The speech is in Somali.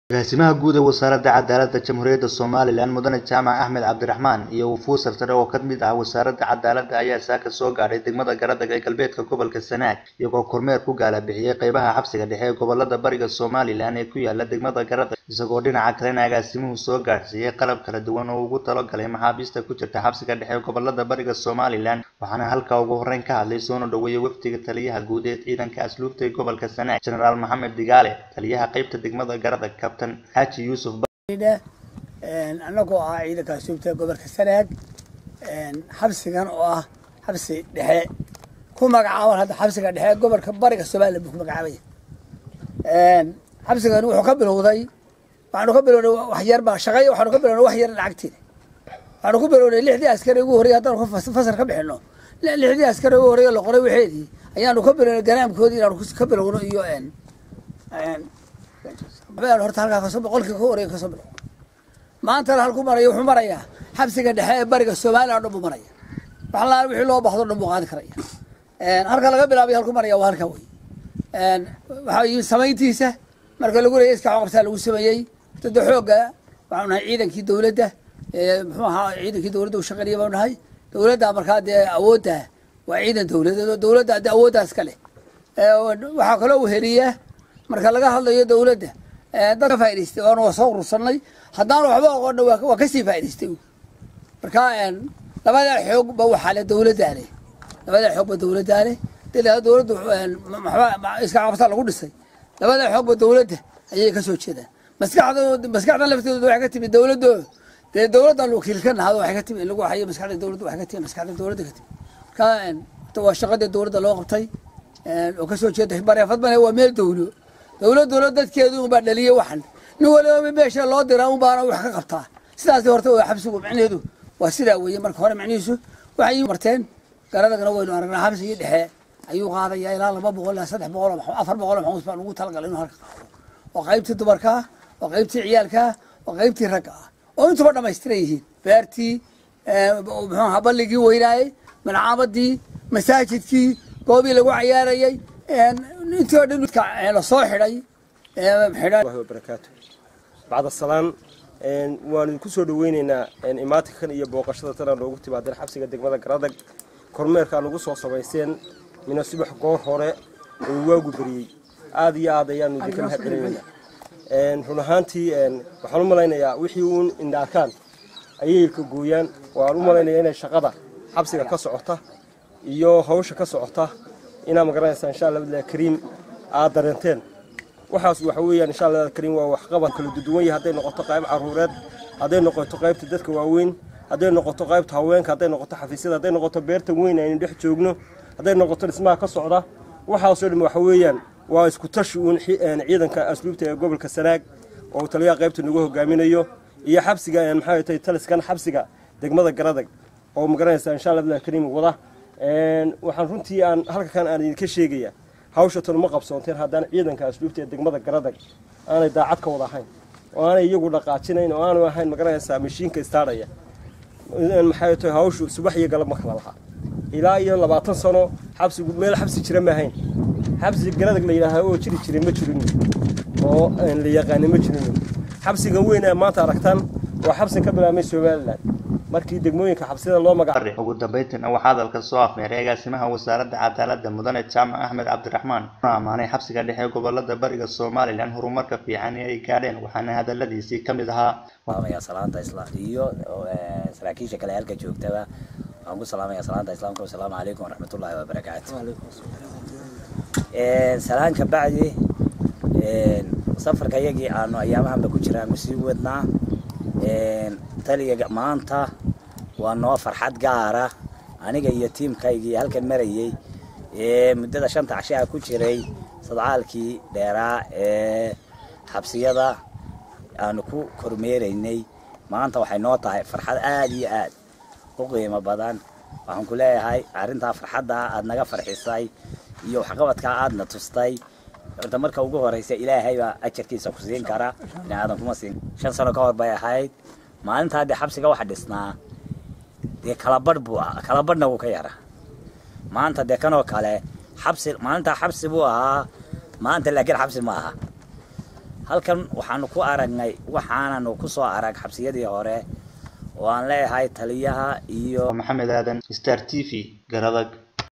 Agaasimaha Guud ee Wasaaradda Cadaaladda Jamhuuriyadda Somalilan Mudane Jaamac Axmed Cabdiraxmaan iyo wufuud sarsare oo ka mid ah Wasaaradda Cadaaladda ayaa saaka soo gaadhay degmada Garadagh ee galbeedka gobolka Sanaag iyagoo kormeer ku gaala bixiyay qaybaha xabsiga dhexe ee gobollada bariga Somalilan ee ku yaala degmada Garadagh isagoo dhinaca kalena agaasimuhu soo gaadhsiiyay qalab kala duwan oo uu ugu talagalay maxaabiista ku jirta xabsiga dhexe ee gobollada bariga Somalilan waxaana halkaa ugu horreyn ka hadlay soona dhoweeyay wafdiga taliyaha guud ee ciidanka asluubta ee gobolka Sanaag Generaal Maxamed Digaale taliyaha qaybta degmada Garadagh Kabtan Xaaji Yuusuf annagoo ah ciidanka asluubta ee gobolka sanaag xabsigan oo ah xabsi dhexe ku magacaaban hadda xabsiga dhexe ee gobolka bariga somalilan buu ku magacaabaya xabsigan wuxuu ka bilowday waxaanu ka bilownay wax yar baa shaqay waxaanu ka bilownay wax yar lacagteeda waxaanu ku bilownay lixdii askari ugu horreeyay haddaanu ka fasal ka bixino lixdii askari ugu horreeyay la qoray waxeedii ayaanu ka bilownay ganaamkoodii inaanu ka bilowno iyo horta halkaa kasoo boqolkii ka horeeya kasoo bilow maantana halku maraya wuxuu marayaa xabsiga dhexe ee bariga somalilan o dhan buu maraya wax laal wixii loo baahdo dhan buu qaadi karaya halka laga bilaabay halku maraya waa halkaa wey waxaa yimid samayntiisa marka lagu leeyay iska qabtaa lagu sameeyey dada xoogga waxaanu nahay ciidankii dowladda muxuu ahaa ciidankii dowladda u shaqeynaya baanu nahay dowladda markaa dee awoodda waa ciidan dowladeed oo dowladda dee awooddaas ka leh waxaa kaloo weheliya marka laga hadlayo dowladda dad ka faa'idaystay oona waa soo urursanay haddaanu waxba aqoonna waa kasii faa'idaystay marka labadaa xoog ba waxaa le dowladdaa leh labadaa xoog ba dowladdaa leh dee dowladdu iska qabtaa lagu dhisay labadaa xoog ba dowladda ayay kasoo jeedaan maskaxda maskaxdan lafteedu waxay ka timid dowladdo dee dowladdan wakiil ka nahado waxay ka timid in lagu hayo maskaxda dowladda waxay ka timid maskaxda dowladda ka timid marka waa shaqadii dowladda loo qabtay oo kasoo jeeda bareefad male waa meel dowlo dowladuna dadkeedu unbaa dhaliyay waxan nin waliba meesha loo diraa un baana wax ka qabtaa sidaas horta waa xabsigu macnaheedu waa sidaa weeye marka hore macnihiisu waxay marteen garadagna waynu aragnaa xabsigii dhexe ayuu qaadaya ilaa laba boqol ilaa saddex boqol afar boqol oo maxuus baan ugu talagalay inuu halka qaado oo qaybtii dumarka ah oo qaybtii ciyaalka ah oo qaybtii ragga ah oo intuba dhammaystiran yihiin beertii muxuu ahaa balligii weynaayey malcaamadii masaajidkii goobii lagu cayaarayay intii oo dhan lasoo xidhay barakaatu bacda salaan waanu idinku soo dhaweyneynaa imaatinkan iyo booqashada tana noogu timaadeen xabsiga degmada garadag kormeerkaa nagu soo samayseen mina subax goor hore oo waagu beriyey aada iyo aad ayaanu idinka mahad celinaynaa run ahaantii waxaan u malaynayaa wixii uun indhaakaan ayay ka gooyaan waan u malaynayaa inay shaqada xabsiga ka socota iyo hawsha ka socota inaa magaranaysaa insha allah bilahi kariim aad dareenteen waxaas waxa weeyaan insha allah kariim waa waxqabad kala duwan yahay hadday noqoto qayb caruureed hadday noqoto qaybta dadka waaweyn hadday noqoto qaybta haweenka hadday noqoto xafiisyada hadday noqoto beerta weyn aynu dhex joogno hadday noqoto dhismaha ka socda waxaasoo dhan waxa weeyaan waa isku tashi uun ciidanka asluubta ee gobolka sanaag oo taliyaha qaybta nagu hogaaminayo iyo xabsiga maxaa tahay taliskan xabsiga degmada garadag oo magaranaysaa insha allah bilahi kariim wada waxaan runtii aan halkakan aan idinka sheegaya hawsha tan uma qabsoonteen haddaan ciidanka asluubta ee degmada garadag aanay daacad ka wada ahayn oo aanay iyagu dhaqaajinayn oo aanu ahayn magaranaysaa mashiinka istaadhaya maxay tahay hawshu subax iyo galab ma kala lahaa ilaa iyo labaatan sano xabsigu meel xabsi jira ma ahayn xabsi garadag la yidhaaha oo jiri jiray ma jirin oo la yaqaanay ma jirin xabsigan weyn ee maanta aragtaan waa xabsi ka bilaabmay somalilan markii degmooyinka xabsida loo magacaabay ugu dambeyntiina waxaa hadalka soo afmeeray agaasimaha wasaaradda cadaaladda mudane jaamac axmed cabdiraxmaan una ammaanay xabsiga dhexe ee gobolada bariga somalilan horumarka fiican ee ay gaadheen waxaana hadaladiisii ka mid ahaa salaanta iyo saraakiisha kale halka joogtaba waxaan ku salaamaya salaanta islaamka wasalaamu calaykum waraxmatullaahi wabarakaatu salaan ka bacdi safarka yagii aanu ayaamahanba ku jiraanu sii wadnaa taliga maanta waa noo farxad gaara aniga iyo tiimkaygii halkan marayey ee muddada shanta cashaha ku jiray sadcaalkii dheeraa ee xabsiyada aanu ku kormeeraynay maanta waxay noo tahay farxad aada iyo aad u qiimo badan waxaan ku leeyahay arrintaa farxadda aad naga farxisay iyo waxqabadkaa aadna tustay horta marka ugu horeysa ilaahay baa ajarkiisa ku siin kara bini aadan kuma siin shan sano ka hor bay ahayd maalintaa dee xabsiga waxa dhisnaa dee kalabadh buu kalabadhna wuu ka yaraa maanta dee kanoo kale xabsi maalintaa xabsi buu ahaa maanta laakiin xabsi ma aha halkan waxaanu ku aragnay waxaananu ku soo arag xabsiyadii hore oo aan leeyahay taliyaha iyo maxamed aadan star t v garadag